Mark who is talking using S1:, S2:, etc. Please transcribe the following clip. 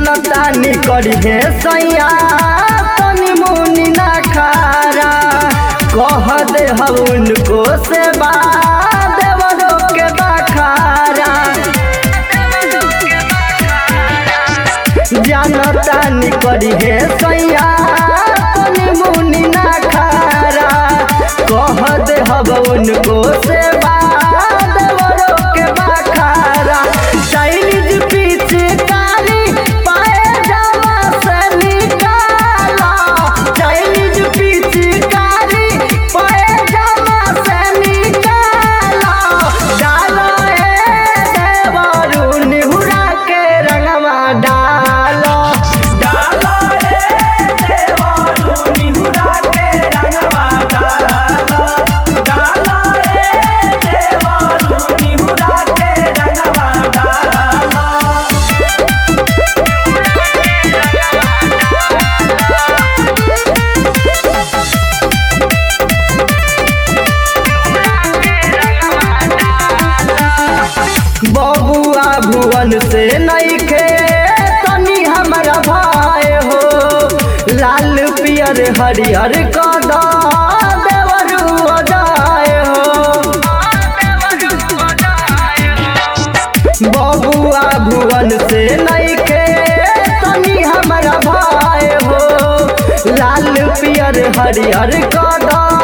S1: जनता निकली है सैया तनी मुनि ना खारा कह दे हम उनको से देवरों के बखारा जनता निकली है सैया तनी मुनि ना खारा कह दे हम उनको से देवरों के बखारा चाइनीज पिचकारी पाए जावा से निकाला चाइनीज पिचकारी पाए जावा से निकाला डालो ए देवरू निहुरा के रंगवा डालो
S2: डालो रे देवरू निहुरा के रंगवा डालो डालो रे देवरू निहुरा के रंगवा डालो
S1: बबुआ भुवन से नइखे तनी हमरा भाई हो लाल पियर हरिहर कदा देवरू जाए हो बबुआ भुवन से नइखे तनी हमरा भाई हो लाल पियर हरिहर कदा